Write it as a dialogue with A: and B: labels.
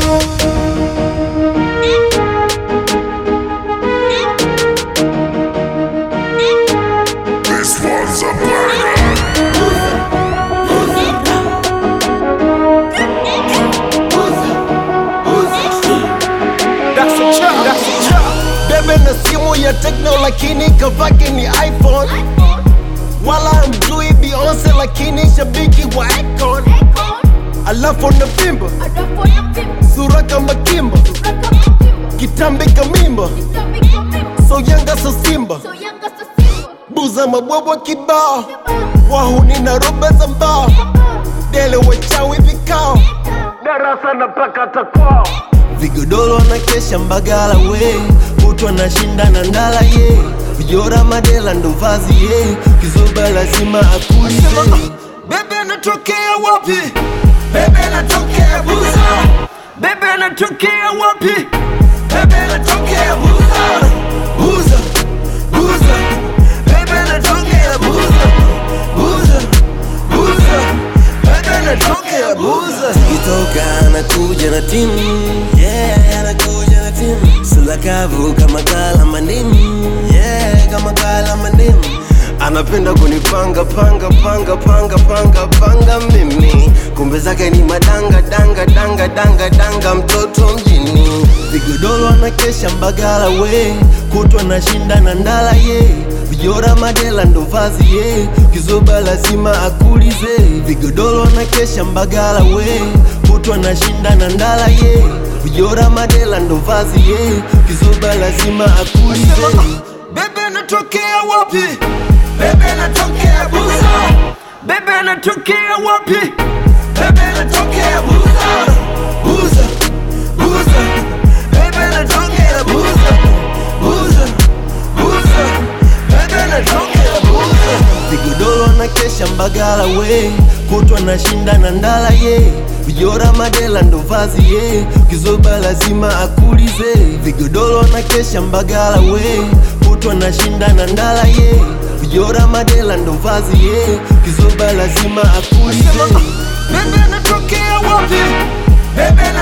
A: This one's a banger.
B: bebe na simu ya tekno lakini kavake ni iphone wala mjui beyonce lakini shabiki wa icon alafu na pimba sura kama kimba kitambi kamimba so yanga so simba buza mabwabwa kibao wahuni na roba za mbao dele wachawi vikao darasa na pakata kwao vigodoro na kesha mbagala we kutwa na shinda na ndala ye vijora madela ndo vazi ye kizoba lazima akulize bebe anatokea wapi bebe anatokea buza bebe anatokea wapi bebe anatokea buza buza buza bebe anatokea buza buza buza bebe anatokea buza ikitoka anakuja na timu yeah anakuja na timu sula kavu kama kala mandimu yeah kama kala mandimu anapenda kunipanga panga panga panga panga panga mimi kumbe zake ni madanga danga danga danga danga mtoto mjini vigodoro anakesha mbagala we kutwa na shinda na ndala ye vijora madela ndo vazi ye kizoba lazima akulize vigodoro anakesha mbagala we kutwa na shinda na ndala ye vijora madela ndo vazi ye kizoba lazima akulize bebe anatokea wapi bebe anatokea buza bebe anatokea wapi bebe anatokea buza buza buza bebe anatokea buza buza buza bebe anatokea buza vigodoro na kesha mbagala we kutwa na shinda na ndala ye vijora madela ndo vazi ye kizoba lazima akulize vigodoro na kesha mbagala we kutwa na shinda na ndala ye vijora madela ndo vazi ye kizoba lazima akulize bebe anatokea wapi bebe